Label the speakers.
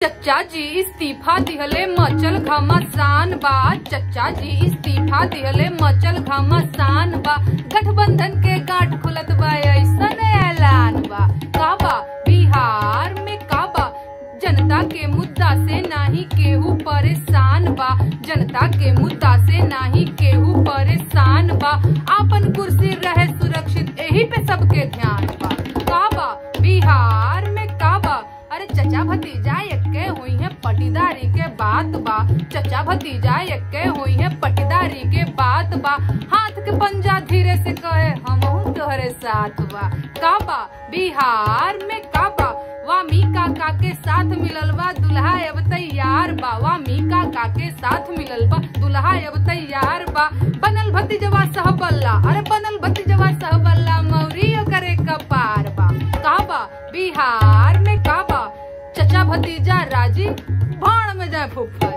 Speaker 1: चचा जी इस्तीफा दिहले मचल घमासान बा चचा जी इस्तीफा दिहले मचल घमासान बा गठबंधन के गांठ खुलत बा ऐसन ऐलान बा काबा बिहार में काबा जनता के मुद्दा से नाही केहू परेशान बा जनता के मुद्दा से नाही केहू परेशान बा आपन कुर्सी रहे सुरक्षित यही पे सबके ध्यान बा काबा बिहार में काबा अरे चचा भतीजा एक्के हुई है पटीदारी के बात बा चचा भतीजा एक्के हुई है पटीदारी के बात बा हाथ के पंजा धीरे से कहे हम तोहरे साथ बा काबा बिहार में काबा वामी काका के साथ मिलल बा दुल्हा अब तैयार बा वामी काका के साथ मिलल बा दुल्हा अब तैयार बा बनल भतीजवा सहबल्ला अरे बनल भतीजवा सहबल्ला मौरी करे कपार बा काबा बिहार में काबा चचा भतीजा राजी भाड़ में जाए फूफा